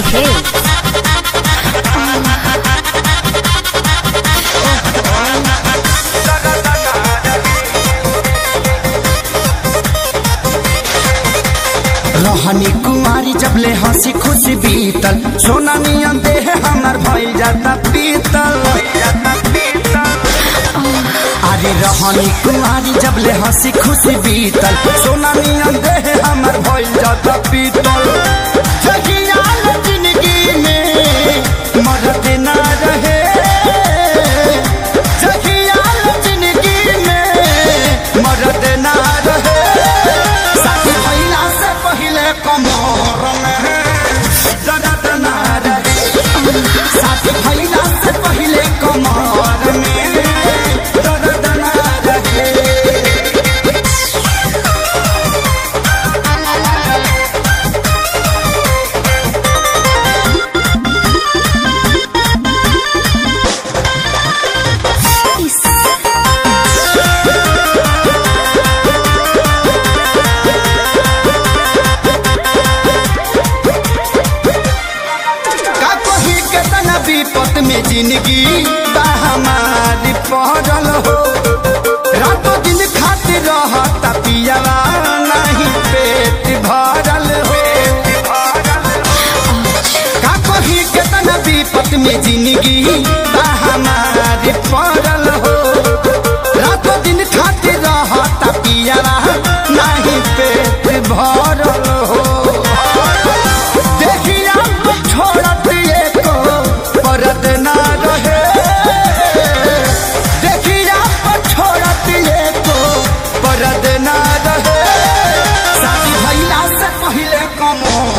Hills. रहनी कुमारी जब ले हंसी खुशी बीतल सोना नियन देह हमर भइल जाता पीतल अरे रहनी कुमारी जब ले हंसी खुशी बीतल सोना नियन देह हमर भइल जाता पीतल जगिया न जिंदगी में मरद ना रहे जगिया न जिंदगी में मरद ना रहे साथी भइला से पहिले कमर में दर्द ना रहे साथी भइला से पहिले कमर में दर्द ना रहे का कही केतना विपत में जिंदगी बा हमारी पहरल हो रातों दिन खातिर रहता पियावा नहीं पेट भरल हो का कही केतना विपत में जिंदगी बा हमारी पहरल हो रातों दिन खातिर रहता पियावा नहीं पेट भरल हो देखिया छोड़त एको परत ना रहे देखिया छोड़त एको परत ना रहे शादी भइला से पहिले कमर